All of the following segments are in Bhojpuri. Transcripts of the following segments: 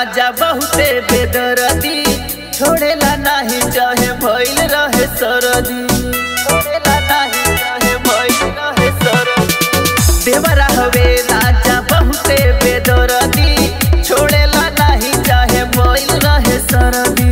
राजा बहुते बेदरदी छोड़ेला नाही चाहे भइल रहे सरदी छोड़ेला नाही चाहे भइल रहे सरदी देवरा हवे राजा बहुते बेदरदी छोड़ेला नाही चाहे भइल रहे सरदी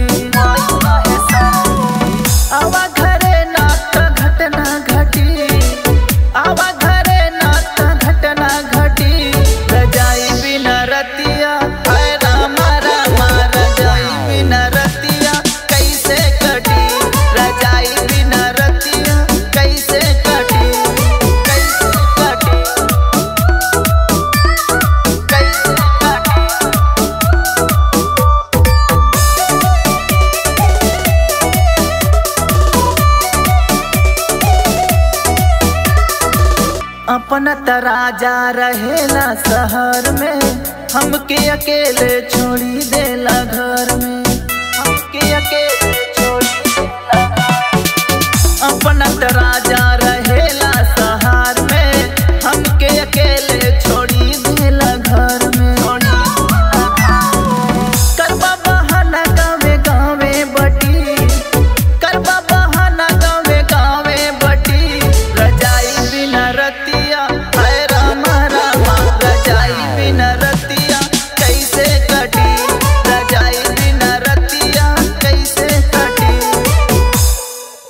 आवा घरे नात घटना घटी आवा घरे नात घटना घटी रजाई बिना रतिया हाय रामा रामा रजाई बिना रतिया कैसे कटी रजाई बिना रतिया कैसे कटी कैसे कटी कैसे कटी अपना तराजा रहेला शहर में हमके अकेले छोड़ी देला घर में हमके अकेले छोड़ी देला घर में। अपना तराजा